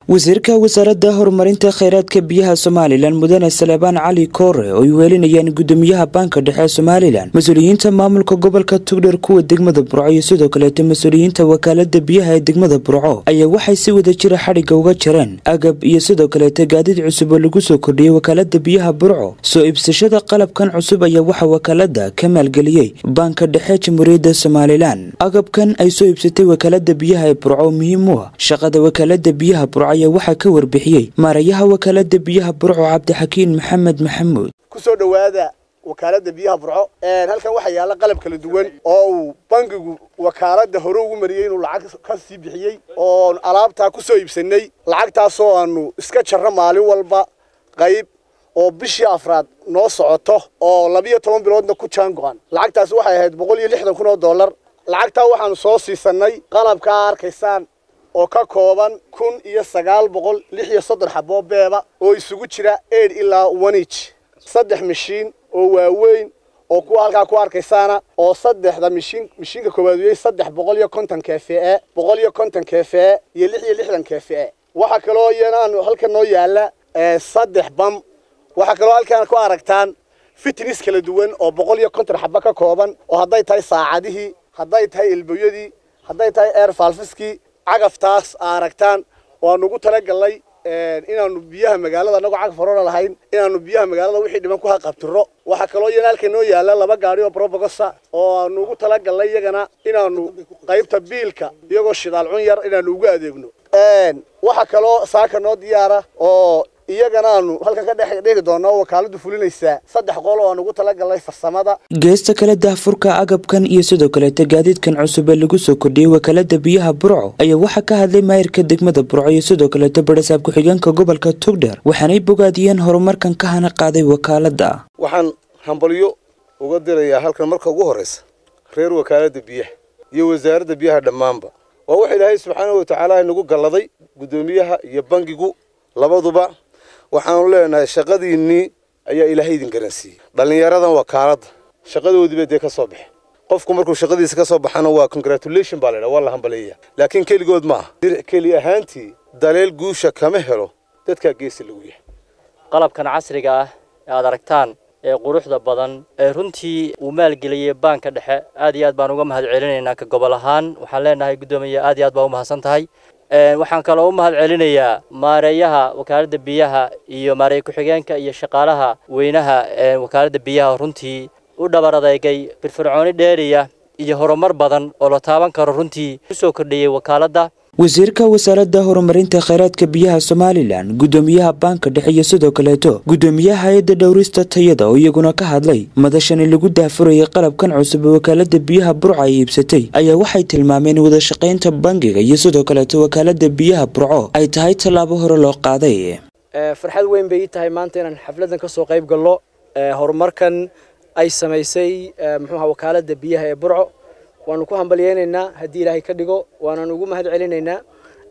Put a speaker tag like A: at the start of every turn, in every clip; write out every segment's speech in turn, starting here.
A: wasiirka wasaaradda horumarinta kheyraadka biyaha somalilan mudane saleebaan cali koore oo ay weelinayaan gudoomiyaha baanka dhexe ee somalilan mas-uuliyiinta maamulka gobolka tugdher kuwa degmada burco iyo sidoo kaleeta mas-uuliyiinta wakaalada biyaha ee degmada burco ayaa waxay si wada jira xadhigga uga jareen agab iyo sidoo kaleeta gaadiid cusub oo lagu soo kordhiyey wakaalada biyaha burco soo iibsashada qalabkan cusub ayaa waxaa wakaalada ka maalgeliyey baanka dhexe jamhuuriyadda somalilan agabkan ay soo iibsatay wakaalada biyaha ee burco oo muhiim u ah shaqada wakaalada biyaha burco ayaa waxaa ka warbixiyey maarayaha wakaalada biyaha burco cabdixakiin maxamed maxamuud
B: kusoo dhowaada wakaalada biyaha burco halkan waxaa yaalla qalab kala duwan oo uu bangigu wakaalada hore ugu mariyey inuu lacag ka sii bixiyey oo alaabtaa kusoo iibsanay lacagtaasoo aanu iska jarro maalin walba qayb oo bishii afraad noo socoto oo labiyo toban biloodna ku jaan go-an lacagtaasi waxay ahayd boqol iyo lixdan kun oo dollar lacagtaa waxaanu soo siisanay qalabkaa arkaysaan oo ka kooban kun iyo sagaal boqol lix iyo soddon xaboo beeba oo isugu jira eid ilaa onich saddex mishiin oo waaweyn oo kuwa halkaa ku arkaysaana oo saddexda mishiin mishiinka koowaad weyey saddex boqol iyo konton kefe boqol iyo konton kefe iyo lix iyo lixdan kefe waxaa kaloo iyana halkan noo yaalla saddex bam waxaa kaloo halkaan ku aragtaan fitness kala duwan oo boqol iyo konton xaba ka kooban oo hadday tahay saacadihii hadday tahay ilboyadii hadday tahay air falfiskii cagaftaas aa aragtaan waanu ugu talagalnay inaanu biyaha magaalada anagoo cagaf horona lahayn inaanu biyaha magaalada wixii dhiman ku haqabtiro waxaa kaloo iyana halka noo yaalla laba gaari oo brobogosa oo aanu ugu talagalnay iyagana inaanu qaybta biilka iyagoo shidaal cun yar inaanu ugu adeegno waxaa kaloo saaka noo diyaara oo iyagana aanu halkan ka dhex dhigi doona oo wakaaladu fulinaysaa saddex qol oo aan ugu talagalnay farsamada
A: geesta kale daahfurka agabkan iyo sidoo kaleeta gaadiidkan cusub ee lagu soo kordhiyey wakaalada biyaha burco ayaa waxaa ka hadlay maayirka degmada burco iyo sidoo kaleeta barasaab ku-xigeenka gobolka tugdher waxaanay bogaadiyeen horumarkan ka hana qaaday wakaalada
C: waxaan hambalyo uga dirayaa halkan marka ugu horraysa reer wakaalada biyaha iyo wasaaradda biyaha dhammaanba waa waxa ilaahay subxaana watacaala inagu galladay guddoomiyaha iyo bangigu labaduba waxaanu leenahay shaqadiinnii ayaa ilaahay idin garansiiyey dhallinyaradan wakaaladda shaqadoodiiba dee ka soo baxe qofku markuu shaqadiisa ka soo baxana waa congratulation baa laydhaha waa la hambaleeya laakiin keligood ma aha diric keli ahaantii daleel guusha kama helo dadkaa geesi lagu yahay
D: qalabkan casriga ah ee aad aragtaan ee quruxda badan ee runtii uu maalgeliyey baanka dhexe aad iyo aad baan uga mahad celinaynaa ka gobol ahaan waxaan leenahay guddoomiye aad iyo aad baa u mahadsan tahay waxaan kaloo u mahad celinayaa maareeyaha wakaaladda biyaha iyo maareeye ku-xigeenka iyo shaqaalaha weynaha wakaaladda biyaha runtii u dhabar adeegay firfircooni dheeriya iyo horumar badan oo la taaban karo runtii kusoo kordhiyey wakaaladda
A: wasiirka wasaaradda horumarinta kheyraadka biyaha somalilan guddoomiyaha baanka dhexe iyo sidoo kaleeto guddoomiyaha hay-adda dhowrista tayada oo iyaguna ka hadlay madashani lagu daafurayay qalabkan cusub ee wakaalada biyaha burco ay iibsatay ayaa waxay tilmaameen wadashaqaynta bangiga iyo sidoo kaleeto wakaalada biyaha burco ay tahay tallaabo hore loo qaaday
E: farxad weyn bay ii tahay maanta inaan xafladan kasoo qayb gallo horumarkan ay samaysay muxuuha wakaalada biyaha ee burco waanu ku hambalyeynaynaa haddii ilaahay ka dhigo waanaan ugu mahad celinaynaa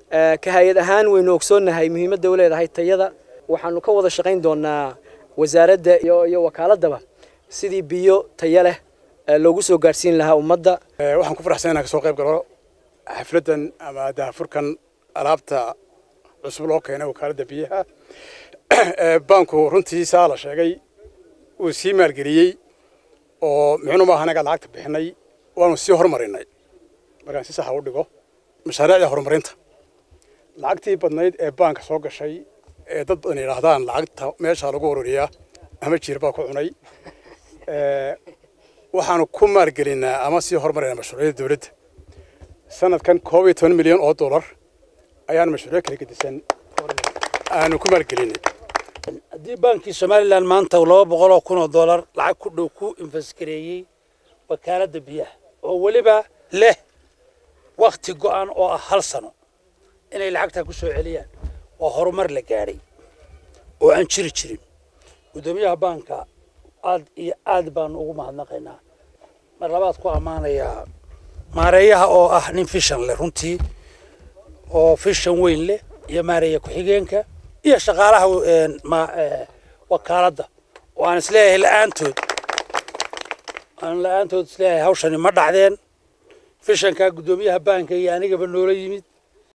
E: ka hay-ad ahaan waynu ogsoonnahay muhiimadda u leedahay tayada waxaanu ka wada shaqayn doonaa wasaaradda iyo wakaaladaba sidii biyo tayo leh loogu soo gaadhsiin lahaa ummadda
F: waxaan ku faraxsan inaan kasoo qayb galo xafladdan ama daafurkan alaabta cusub loo keenay wakaaladda biyaha baanku runtii saa la sheegay uu sii maalgeliyey oo micnu maaha anaga lacagta bixinay waanu sii horumarinay markaan si saxa u dhigo mashaariicda horumarinta lacagtii badnayd ee baanka soo gashay ee dad badan yidhaahdaan lacagta meeshaa lagu ururiyaa ama jiir baa ku cunay waxaanu ku maalgelinaa ama sii horumarinaa mashruucyada dawladda sanadkan koob iyo toban milyan oo dollar ayaanu mashruucyo kala gedisan aanu ku maalgelinay
G: haddii baankii somalilan maanta laba boqol oo kun oo dollar lacag ku dhow ku infasgareeyey wakaaladda biyaha oo weliba leh wakti go'an oo ah hal sano inay lacagtaa ku soo celiyaan waa horumar la gaadhay oo aan jiri jirin guddoomiyaha baanka aad iyo aad baanu ugu mahadnaqaynaa mar labaad ku ammaanayaa maareeyaha oo ah nin fishan leh runtii oo fishan weyn leh iyo maareeya ku-xigeenka iyo shaqaalaha wakaaladda oo aan isleeyahay la-aantood aan la-aantood isleeyahay hawshani ma dhacdeen fishankaa guddoomiyaha baanka iyo anigaba noola yimid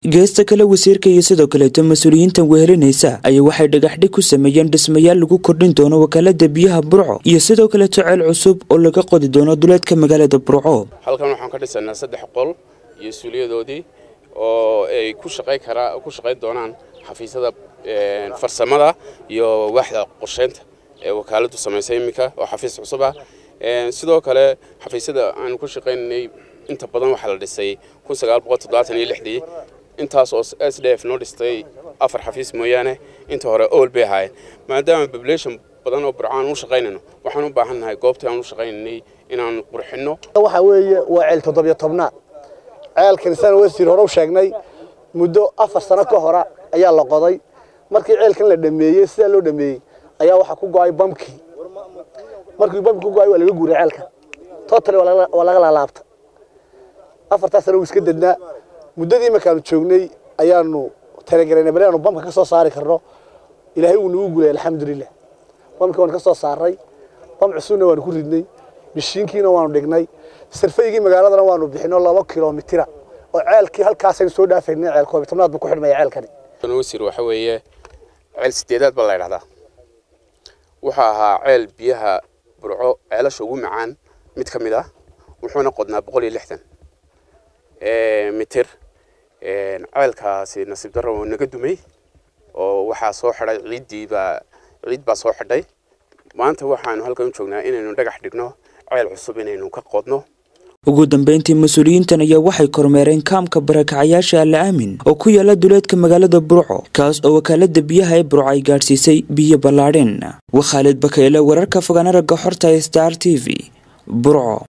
A: geesta kale wasiirka iyo sidoo kaleeto mas-uuliyiintan wehelinaysa ayaa waxay dhagaxdhig ku sameeyeen dhismayaal lagu kordhin doono wakaalada biyaha burco iyo sidoo kaleeto ceel cusub oo laga qodi doono duleedka magaalada burco
H: halkan waxaan ka dhisanaa saddex qol iyo suuliyadoodii oo ay ku shaqayn karaa ku shaqayn doonaan xafiisyada farsamada iyo waaxda qorsheynta ee wakaaladu samaysay iminka oo xafiis cusub ah sidoo kale xafiisyada aanu ku shaqaynanay inta badan waxaa la dhisay kun sagaal boqol toddobaatan iyo lixdii intaas oo s d f noo dhistay afar xafiis mooyaane inta hore ool bay ahaayeen maadaama population badan oo burcaan u shaqaynayno waxaan u baahan nahay goobtii aan u shaqaynaynay inaan qurxinno
B: waxa weeye waa ceel toddobiyo tobnaad ceelkan isana wasiir hore u sheegnay muddo afar sano ka hora ayaa la qoday markii ceelkan la dhameeyey sidaa loo dhameeyey ayaa waxaa ku go-ay bamkii markii bamkii ku go-ay waa laga guuray ceelka totally waa laga laalaabta afartaas sano wuu iska dednaa muddadii markaanu joognay ayaanu talagaraynay bal inaanu bamka ka soo saari karno ilaahay wuu nagu guulay alxamdulilah bamkii waanu ka soo saaray bam cusubna waanu ku ridnay mishiinkiina waanu dhignay sarfaygii magaaladana waanu bixino laba kilomitira oo ceelkii halkaasaynu soo dhaafaynay ceel koob tobnaad buu ku xidhmaya ceelkani
H: wasiir waxa weeye ceel sideedaad baa la ydhahdaa wuxuu ahaa ceel biyaha burco ceelasha ugu macaan mid ka mid ah wuxuuna qodnaa boqol iyo lixdan mitir ceelkaasi nasiib darro wuu naga dumay oo waxaa soo xidhay ciiddii baa ciid baa soo xidhay maanta waxaanu halkan u joognaa inaynu dhagax dhigno ceel cusub inaynu ka qodno
A: ugu dambeyntii mas-uuliyiintan ayaa waxay kormeereen kaamka barakacayaasha alla aamin oo ku yaala duleedka magaalada burco kaas oo wakaalada biyaha ee burco ay gaadhsiisay biyo ballaadheen waa khaalid bakeyle wararka fogaan aragga xorta star t v burco